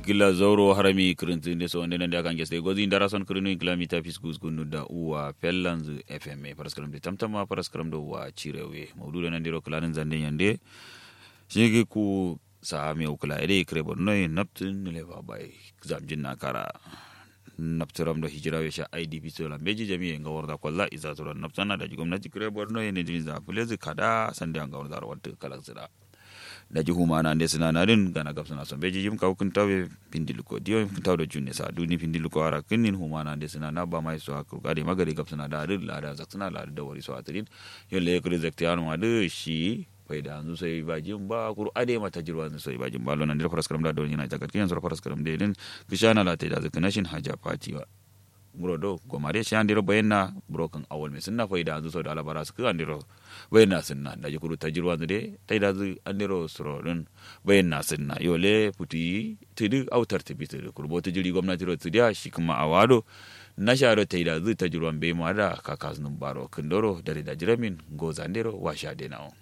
gila zauro harami kirintinde so ndenen da kan geste gozi ndara son kirinu in kilomita fiskus gunu da uwa pellanz fm paraskaram de tamtama paraskaram do wa cirewe mawdudo nan diro kulanin zande yande shige ku sa mi ukula ede krebo noy naptin le ba bay zamjin na kara naptiram do hijira we sha idp so la meji jami nga warda kolla iza to naptana da gwamnati krebo noy ne jinza fulezi kada sande nga warda rawat kala zira da ji humana nde sina narin gana gab sina son beji jim kaw kun tawe pindilu ko dio kun taw do junne sa duni pindilu ko ara kinin humana nde sina na ba mai so akru gade magari gab sina da rir la da zaksina la da wari so atrin yo le ko rezekti anu ma de shi faida anzu sai ba jim ba kuru ade mata jirwa anzu sai ba jim ba lona ndira faras karam da do nyina jagat kiyan so faras karam de din kishana la te da zakana shin haja fatiwa nguro do gomare shi andiro bayenna broken awol me sunna faida anzu so da alabara su andiro bayenna sunna da jikuru tajirwa anzu de taida zu andiro suro din bayenna sunna yole puti tidu autar tibi tidu kurbo tijiri gwamnati ro tidiya shi kuma awado na sharo taida zu tajirwan be ma da kakasunun baro kindoro dare da jiramin gozandero wa sha de nawo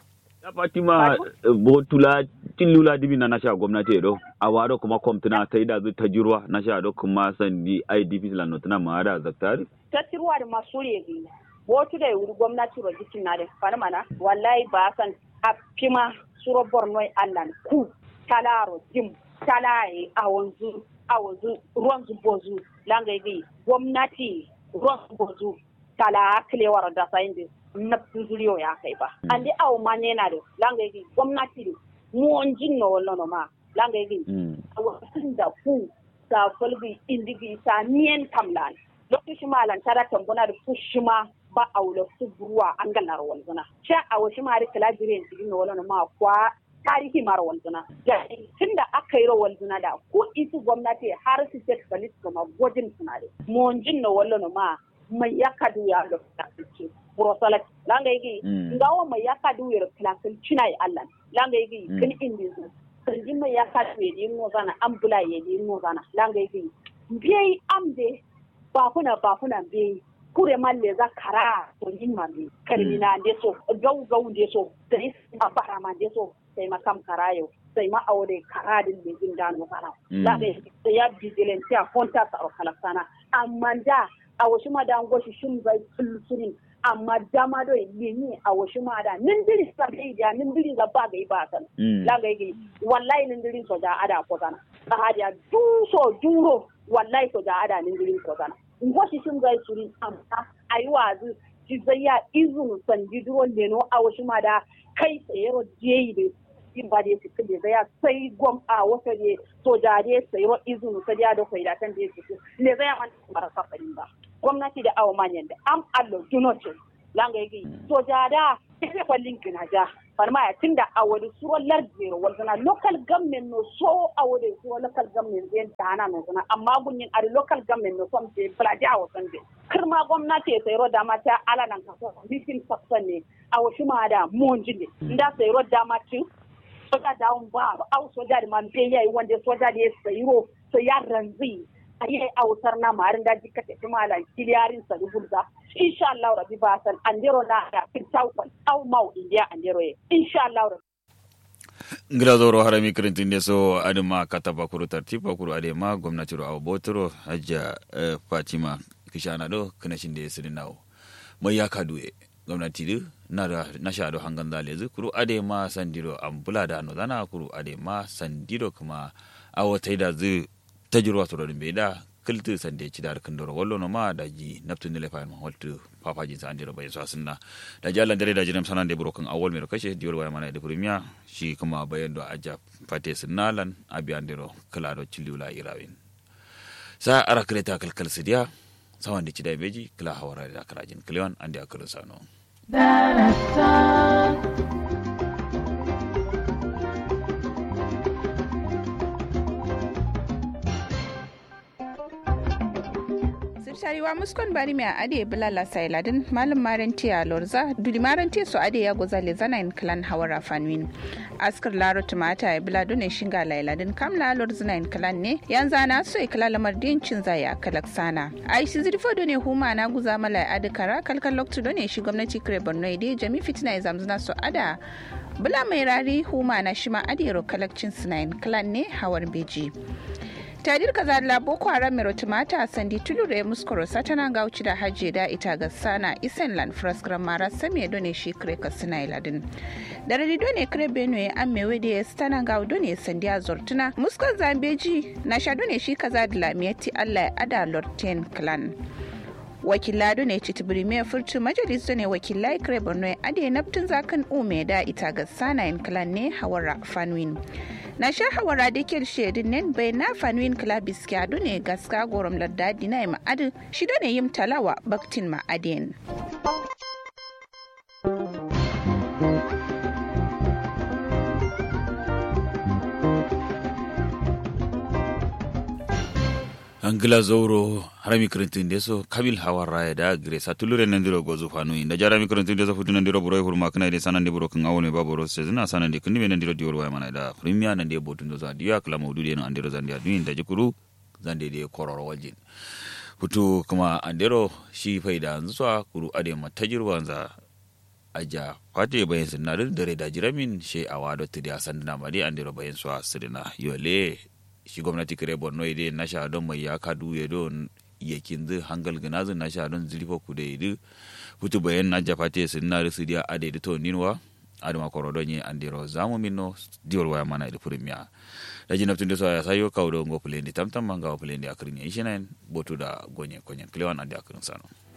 ya fatima botula tillula dibi na nasha gwamnati do a wado kuma kwamtuna ta yi da zai ta jirwa na sha do kuma sandi idp la notuna ma da zaktari ta tirwa da masu regi botu da wuri gwamnati ro jikin na da farmana wallahi ba san a fima suro borno allan ku talaro dim talaye a wanzu a wanzu ruwan zubozu langa yi gwamnati ruwan zubozu tala kilewar da sayin na zuriyo ya kai ba. Andi awo ma ne na da langa yi gwamnati da muwan jin na wallo no ma langa yi a wasu da ku sa falbi indigi sa niyan kamlan. Lokacin ma lantara tambuna da fushima ba a wula su buruwa an ganar walzuna. Sha a wasu ma da kalabirin cikin na wallo no ma kwa tarihi mara walzuna. Tun da aka yi rawar zuna da ko isu gwamnati har su ce kalis kuma gwajin suna da. Muwan jin na wallo no ma mai ya kadu ya da fuskaci. burosalat langa yigi ngawo ma yaka du yer klasil china yi allan langa yigi kin indi zu sanji ma yaka du yer yin zana ambula yer yin zana langa yigi biyai amde bafuna bafuna biyai kure malle za kara to yin mami karmina de so gau gau de so sai ma fara ma de so sai ma kam karayo sai ma aure karadin da jin dano fara langa yigi ya vigilante a konta sa kala sana amma da a wasu madan goshi shin bai sulsurin amma dama do yini a wasu mada nin diri sa kai da nin diri ga ba gai ba san la gai gai wallahi nin diri so da ada ko sana ba hadiya du so duro wallahi so da ada nin diri ko sana ngo shi shin gai suri amma ayi wazu ji zayya izun san ji duro leno a wasu mada kai tsayero jeyi de in ba da su da zaya sai gwam a wasa ne so da dai sai ro izun sa da da kai da tan da su ne zaya man marasa farin ba gwamnati da awa manyan da am allo dunotin langa yake to da da sai kwallin kina ja farma ya tunda a wani suwan lardero wazana local government no so a wani suwan local government zai da hana no zana amma gunyin a local government no som sai plaji a wasan zai kirma gwamnati ya sayro da mata ala nan kaso bikin sakson ne a wasu ma da monji ne inda sayro da mata soja da ba au soja da man yayi wanda soja da ya sayro so ya ranzi a yi autar na marin daji ka tafi malam kiliyarin sa rubulza insha Allah rabi ba san andero na da fitau au mau india andero ye insha Allah rabi ngira zoro harami kirintin ne so adima kataba kuru tartiba kuru adema gwamnati ro abotoro hajja fatima kishana do kinashin da yasirin nawo mai ya kaduye gwamnati du na da na sha do hangan zale kuru adema sandiro ambula da no zana kuru adema sandiro kuma awotai da zu tajirwa to ɗum ɓeyɗa kilti sande cidar kindoro wallo no ma daji naftunile fayen ma holtu papaji sa andiro bayin so asinna daji allah dare daji nem sanande buro kan awol miro kashe diwol waya mana de premier shi kuma bayan do aja fate sinnalan abi andiro klado ciliwla irawin sa ara kreta kalkal sidia sawande cida beji kila hawara da krajin kliwan andi akulu sano shariwa muskon bari mai ade bilala sailadin malum maranti a lorza dudi maranti su ade ya goza le zana in klan hawara fanwin askar laro tumata ya bila dune shinga lailadin kam la lorzina in klan ne yanzu ana so ya kala lamar dincin zaya kalak sana a shi zirfo dune huma na guza mala ade kara kalkan loktu dune shi gwamnati kare borno ide jami fitina ya zamzuna su ada bula mai rari huma na shima adiro kalakcin sinayin clan ne hawar beji tadir kaza la boko haram mero tumata sandi tulure muskoro satana gauci da hajje da ita ga sana isen lan fraskran mara sami done shi kre ka sina iladin da radi done kre benue an mewe da stana gau done sandi a zortuna muskon zambeji na sha done shi kaza da lamiyati allah ya ada lorten clan wakila ne citibiri mai furtu majalis ne wakilai kare borno ade naftin zakan ume da ita ga sanayin clan ne hawara fanwin na sha hawara da ke shedin nen bai na fanwin klabis ke adu ne gaska gorom ladda dina ma'adu shi ne yim talawa baktin ma'adin. angila zoro harami kirintin deso kabil hawa raya da gire satulure nandiro gozu fanu inda jarami kirintin deso futu nandiro buro hurma kana de sanan de buro kan awone baboro se zina sanan de kundi nandiro diwol waya mana da premier nande botun do za diya kala mawdu de no andiro zandia duin da jikuru zande de kororo waljin futu kuma andiro shi faida nzwa kuru ade matajirwa za aja fate bayan sinadin dare da jiramin she awado tidi asandina mari andiro bayan swa sidina yole shi gwamnati kare borno ide na sha don mai ya kadu ya don yakin zu hangal ganazin na sha don zilifa ku da idu futu bayan na jafate sun na risu dia ade da to ninwa adama korodon ye andiro zamu minno diwol waya mana da premier da jinab tunde so ya sayo kawo ngo plendi tamtam manga plendi akrin ye shinen botu da gonye konyen klewan ande akrin sano